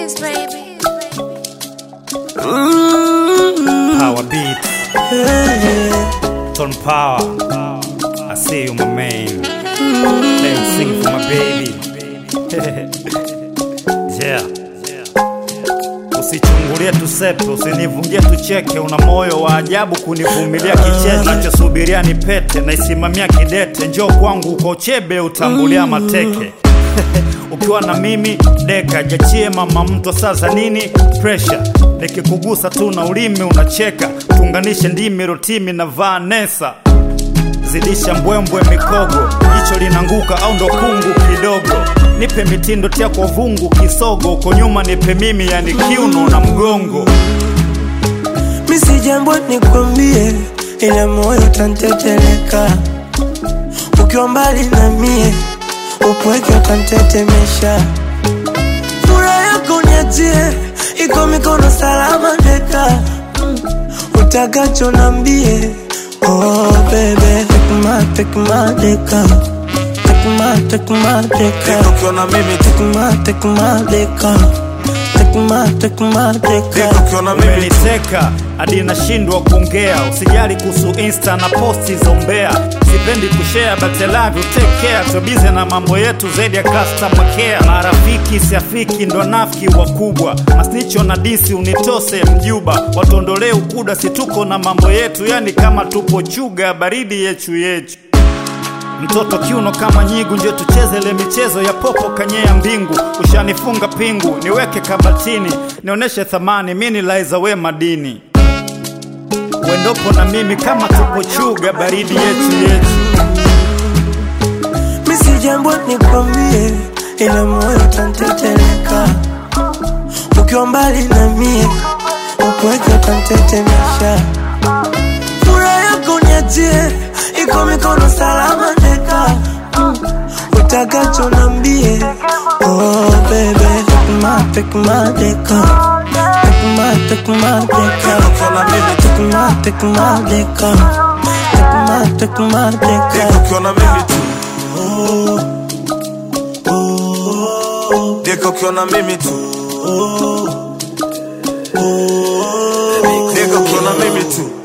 kiss, baby. Power beat. Ton power. I see you, my man. Let me sing for my baby. yeah. Usichungulie tusepe, usinivunjie tucheke. Una moyo wa ajabu kunivumilia kicheche. Nachosubiria ni pete, naisimamia kidete. Njoo kwangu uko chebe, utambulia mateke ukiwa na mimi deka jachie mama mtu sasa nini pressure nikikugusa tu na ulimi unacheka tuunganishe ndimi rotimi na vanesa zidisha mbwembwe mikogo jicho linanguka au ndo kungu kidogo nipe mitindo tia kwa vungu kisogo uko nyuma nipe mimi yani kiuno na mgongo misi jambo nikwambie, ila moyo utanteteleka ukiwa mbali na mie, upweke utantetemesha. Furaha yako niachie, iko mikono salama deka, utakacho nambie. Oh baby, take my, take my deka, take my, take my deka, Deka ukiwa na mimi tu, take my, take my deka, take my, take my deka. deka ukiwa na mimi tu. umeniteka hadi nashindwa kuongea usijali kuhusu insta na posti zombea sipendi kushare but I love you take care tubize na mambo yetu zaidi ya customer care marafiki siafiki ndo nafiki wakubwa masnicho na disi unitose mjuba watondolee ukuda situko na mambo yetu yani kama tupo chuga baridi yechu yechu mtoto kiuno kama nyigu njo tucheze ile michezo ya popo kanyea mbingu ushanifunga pingu niweke kabatini nionyeshe thamani mini laiza we madini wendopo na mimi kama tupo chuga baridi yetu yetu misi jambo nikwambie, ila moyo utanteteleka ukiwa mbali na mie, upweke utantetemesha. Furaha yako niachie, iko mikono salama deka, utakacho nambie. Oh baby, take my, take my deka, take my, take my deka, Deka ukiwa na mimi tu, take my, take my deka, take my, take my deka. deka ukiwa na mimi tu. Deka ukiwa na mimi tu. Deka ukiwa na mimi tu.